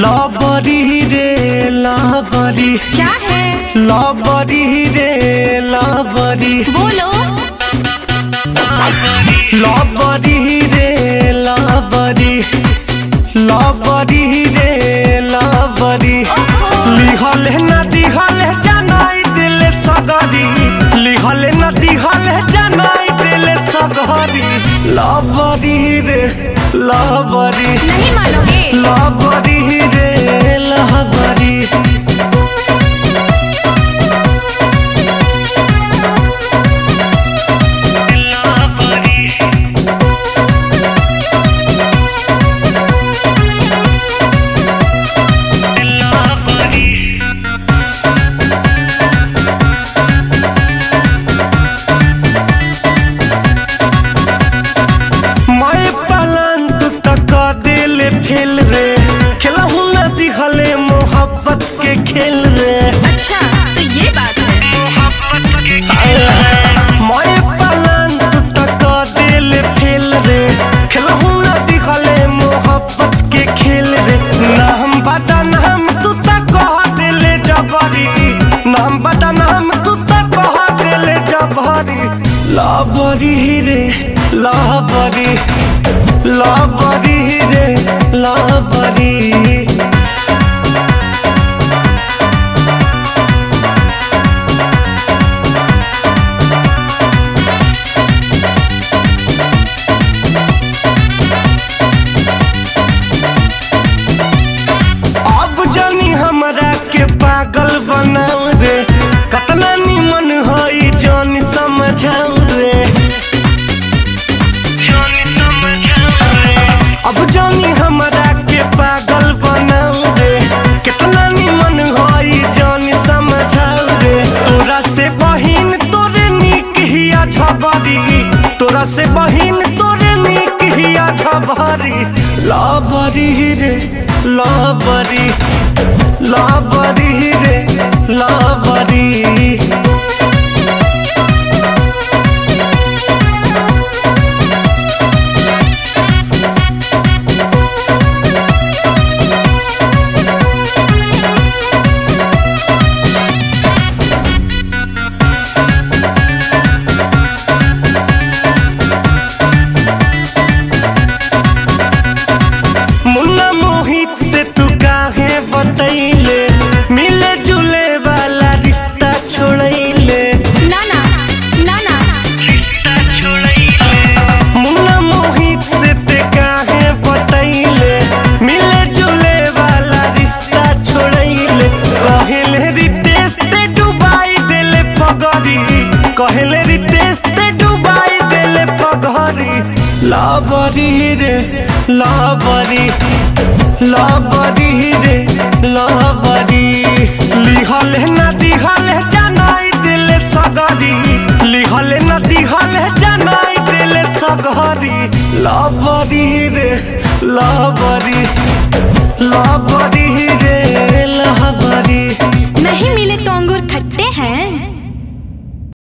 लबरी रे लबरी क्या है लबरी रे लबरी बोलो लबरी रे लबरी लबरी रे लबरी लिहल न दिहल जनाई दिल सगरी लिहल न दिहल जनाई दिल सगरी लबरी रे लबरी नहीं मानोगे लबरी रे लबरी मैं पलंग तक दिल फेल रे खेलहू न दिखले मोहब्बत के खेल रे अच्छा तो ये बात है मैं पलंग तक दिल फेल रे खेलहू न दिखले मोहब्बत के खेल रे नाम बता नाम तू तक कह दिल जबरी नाम बता नाम तू तक कह दिल जबरी लाबरी रे लाबरी लाबरी रे लाबरी अब जानी हमरा के पागल बनाऊ रे कतना निमन हई जानी समझाऊ रे अब जानी हमरा के पागल बनाऊ रे कितना निमन हई जानी समझाऊ रे तोरा से बहिन तोरे निक हिया झबरी तोरा से बहिन तोरे निक हिया झबरी लाबरी रे लाबरी लाबरी रे लाबरी मुन्ना मोहित से तू काहे बतैले मिले जुले वाला रिश्ता छोड़ैले ना ना ना ना मुन्ना मोहित से ते काहे बतैले मिले जुले वाला रिश्ता छोड़ैले कहले रितेश ते डुबाई देले पगरी कहले रितेश ते डुबाई देले पगरी लाबरी रे लाबरी लाबरी रे लाबरी लिहल न दिहल जनाई दिल सगरी लिहल न दिहल जनाई दिल सगरी लाबरी रे लाबरी